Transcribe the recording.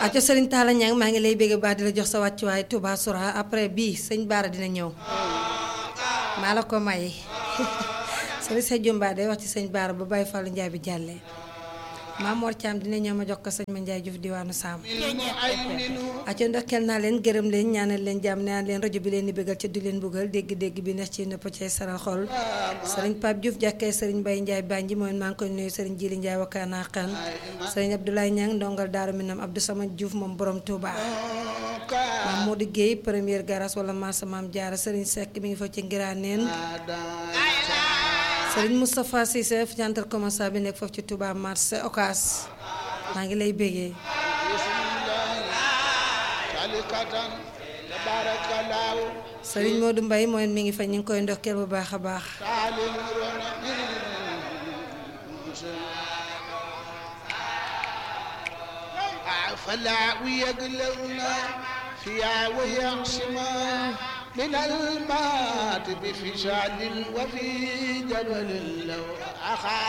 aco sëriñ Talla Niang maa ngi lay bégg baax di la jox sa wàccuwaay Touba Soura après bii sëñ Baara dina ñëw maa la ko may sëriñ sa jumba day wax ci sëñ Baara ba Baye Fallou Ndiaye bi jàllee Maam Mor Thiam dina ñëw ma jox ko sëñ Ma Ndiaye Diouf diwaanu Saam aco ndokkeel naa leen gërëm leen ñaanal leen jàmm naan leen rajo bi leen di bégal ca du leen buggal dégg-dégg bi neex ci nëpp cay saral xol sëriñ Pape Diouf jàkkee sëriñ Baye Ndiaye Banji mooy maa ngi koy nuyu sëriñ Jili Ndiaye wakkaanaa xan sëriñ Abdoulaye Niang ndongal Daaru Minam Abdou Samad Diouf moom borom Touba maam Modou Guèye première garage wala massa maam Diarra sëriñ Seck mi ngi fa ci Ngiraaneen sëriñ Moustapha Cissé centre commercial bi nekk foofu ci Touba marché Ocass maa ngi lay bégee sëriñ Modou Mbaye mooy mi ngi fa ñu ngi koy ndokkeel bu baax a baax فلا ويقلرنا فيها ويعصما من المات بفشال وفي جبل لو أخا